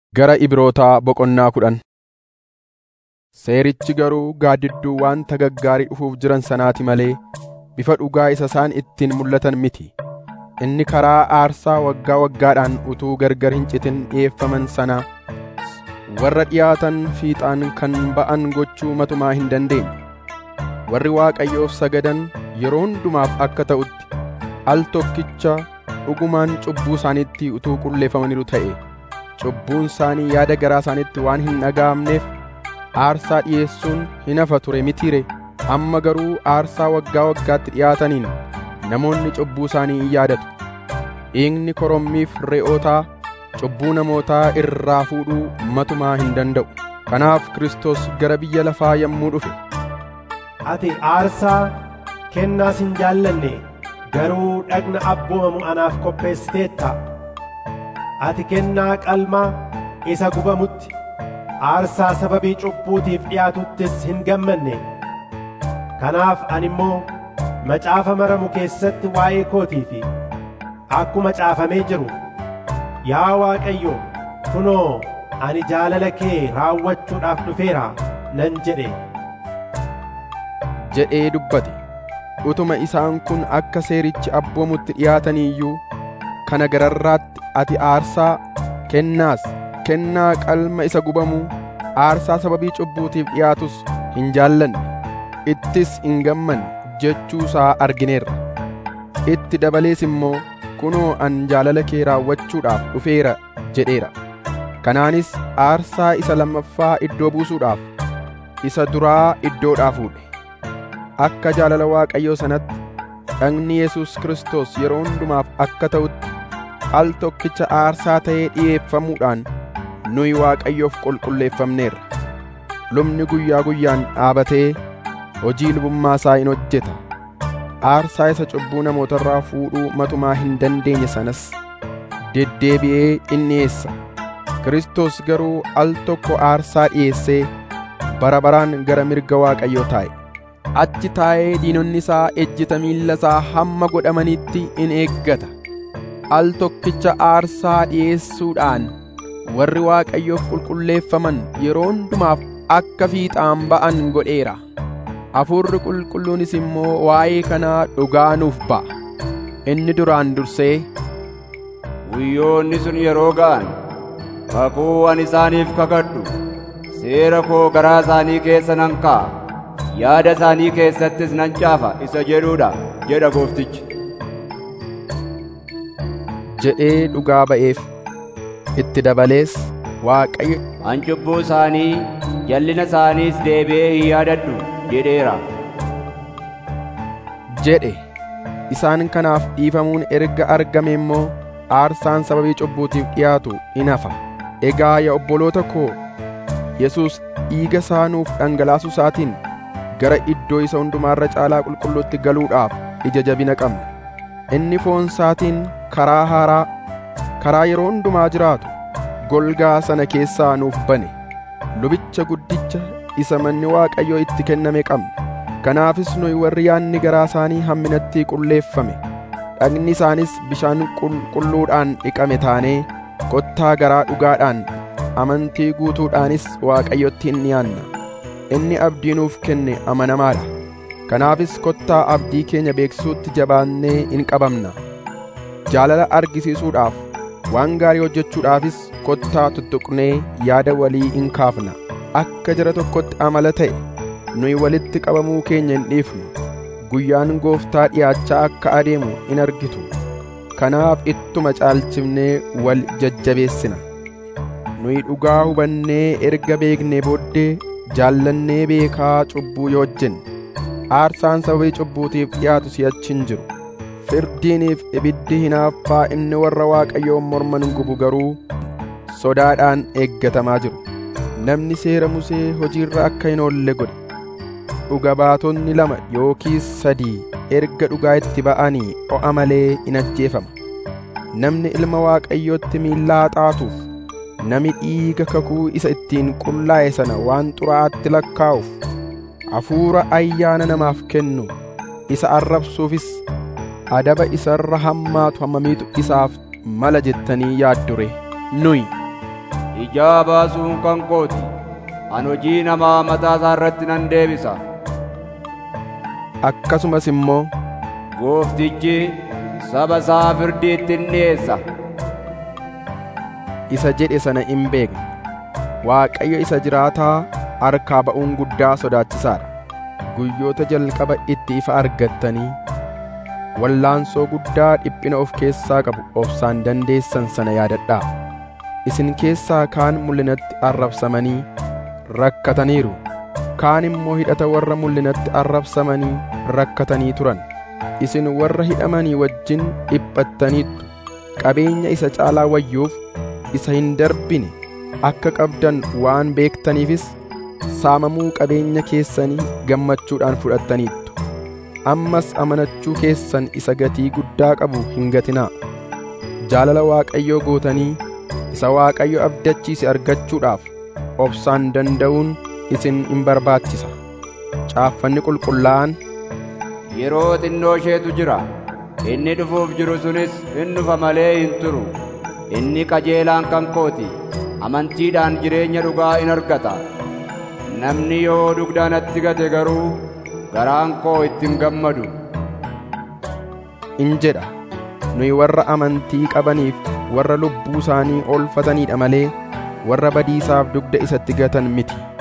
Gara Ibrootaa boqonnaa kudhan Seerichi garuu gaaddidduu waanta gaggaarii dhufuuf jiran sanaati malee bifa dhugaa isa isaan ittiin mul'atan miti. Inni karaa aarsaa waggaa waggaadhaan utuu gargar hin citin dhi'eeffaman sana warra dhiyaatan fiixaan kan ba'an gochuu matumaa hin dandeenye. Warri Waaqayyoof sagadan yeroo hundumaaf akka ta'utti al tokkicha dhugumaan cubbuu isaaniitti utuu qulleeffamaniiru ta'e cubbuun isaanii yaada garaa isaaniitti waan hin dhaga'amneef aarsaa dhi'eessuun hin hafa ture mitiire amma garuu aarsaa waggaa waggaatti dhiyaataniin namoonni cubbuu isaanii in yaadatu. Dhiigni korommiif re'ootaa cubbuu namootaa irraa fuudhuu matumaa hin danda'u. Kanaaf Kiristoos gara biyya lafaa yommuu dhufe Ati aarsaa kennaas hin jaallanne garuu dhagna abboomamu anaaf qopheessiteetta. Ati kennaa qalmaa isa gubamutti aarsaa sababii cubbuutiif dhiyaatuttis hin gammanne. Kanaaf ani immoo macaafa maramu keessatti waa'ee kootii fi akkuma caafamee jiru yaa Waaqayyo kunoo ani jaalala kee raawwachuudhaaf dhufeera nan jedhe. jedhee dubbate. Utuma isaan kun akka seerichi abboomutti dhiyaatanii iyyuu kana gararraatti ati aarsaa kennaas kennaa qalma isa gubamuu aarsaa sababii cubbuutiif dhiyaatus hin jaallanne ittis hin gammanne jechuusaa argineerra. Itti dabalees immoo kunoo an jaalala kee raawwachuudhaaf dhufeera jedheera. Kanaanis aarsaa isa lammaffaa iddoo buusuudhaaf isa duraa iddoodhaa fuudhe. Akka jaalala Waaqayyoo sanatti dhagni Yesus Kiristoos yeroo hundumaaf akka ta'utti al tokkicha aarsaa ta'ee dhi'eeffamuudhaan nuyi Waaqayyoof qulqulleeffamneerra. Lubni guyyaa guyyaan dhaabatee hojii lubummaa isaa in hojjeta. Aarsaa isa cubbuu namootarraa fuudhuu matumaa hin dandeenye sanas deddeebi'ee in dhi'eessa. Kiristoos garuu al tokko aarsaa dhi'eessee bara baraan gara mirga Waaqayyoo taa'e. Achi taa'ee diinonni isaa ejjita miilla isaa hamma godhamanitti in eeggata. Al tokkicha aarsaa dhi'eessuudhaan warri Waaqayyoof qulqulleeffaman yeroo hundumaaf akka fiixaan ba'an godheera. Hafuurri qulqulluunis immoo waa'ee kanaa dhugaa nuuf ba'a. Inni duraan dursee Guyyoonni sun yeroo ga'an kakuu ani isaaniif kakadhu seera koo garaa isaanii keessa nan kaa'a. yaada isaanii keessattis nan caafa isa jedhuudha jedha gooftichi. jedhee dhugaa ba'eef itti dabalees Waaqayyo An cubbuu isaanii jallina isaaniis deebi'ee hin yaadadhu jedheera. jedhe isaan kanaaf dhiifamuun erga argame immoo aarsaan sababii cubbuutiif dhiyaatu in hafa. Egaa yaa obboloota koo Yesuus dhiiga isaa nuuf dhangalaasuu isaatiin gara iddoo isa hundumaarra caalaa qulqulluutti galuudhaaf ija jabina qabna. Inni foon isaatiin karaa haaraa, karaa yeroo hundumaa jiraatu, golgaa sana keessaa nuuf bane. Lubicha guddicha isa manni Waaqayyoo itti kenname qabna. Kanaafis nuyi warri yaadni garaa isaanii hamminatti qulleeffame, dhagni isaanis bishaan qulqulluudhaan dhiqame taanee kottaa garaa dhugaadhaan amantii guutuudhaanis Waaqayyotti hin dhiyaanna. inni abdii nuuf kenne amanamaadha. Kanaafis kottaa abdii keenya beeksisuutti jabaannee in qabamna. Jaalala argisiisuudhaaf waan gaarii hojjechuudhaafis kottaa tuttuqnee yaada walii in kaafna. Akka jara tokkotti amala ta'e nuyi walitti qabamuu keenya hin dhiifnu. Guyyaan gooftaa dhiyaachaa akka adeemu in argitu. Kanaaf ittuma caalchifnee wal jajjabeessina. Nuyi dhugaa hubannee erga beeknee booddee jaallannee beekaa cubbuu yoo hojjenne aarsaan sababii cubbuutiif dhiyaatu si'achi hin jiru firdiiniif ibiddi hinaaffaa inni warra waaqayyoon morman gubu garuu sodaadhaan eeggatamaa jiru namni seera musee hojiirra akka hin oolle godhe dhuga baatonni lama yookiis sadii erga dhugaa itti ba'anii o'a malee in ajjeefama namni ilma waaqayyootti miillaa xaatuuf nami dhiiga kakuu isa ittiin qullaa'e sana waan xuraa'aatti lakkaa'uuf hafuura ayyaana namaaf kennu isa arrabsuufis adaba isarra hammaatu hammamiitu isaaf mala jettanii yaaddure nuyi ijaa baasuun kan kooti an hojii namaa mataa isaa irratti nan deebisa akkasumas immoo gooftichi saba isaa firdiitti in dhiyeessa isa jedhe sana in beekna waaqayyo isa jiraataa harkaa ba'uun guddaa sodaachisaadha guyyoota jalqaba itti ifa argattanii wallaansoo guddaa dhiphina of keessaa qabu obsaan dandeessan sana yaadadhaa isin keessaa kaan mul'inatti arrabsamanii rakkataniiru kaan immoo hidhata warra mul'inatti arrabsamanii rakkatanii turan isin warra hidhamanii wajjin dhiphattaniittu qabeenya isa caalaa wayyuuf isa hin darbine akka qabdan waan beektaniifis saamamuu qabeenya keessanii gammachuudhaan fudhattaniittu ammas amanachuu keessan isa gatii guddaa qabu hin gatinaa jaalala waaqayyoo gootanii isa waaqayyo abdachiise argachuudhaaf obsaan danda'uun isin in barbaachisa caaffanni qulqullaa'an yeroo xinnoo isheetu jira inni dhufuuf jiru sunis in dhufa malee hin turu inni qajeelaan kan kooti amantiidhaan jireenya dhugaa in argata namni yoo dugda natti gate garuu garaan koo ittiin gammadu in jedha nuyi warra amantii qabaniif warra lubbuu isaanii oolfataniidha malee warra badiisaaf dugda isatti gatan miti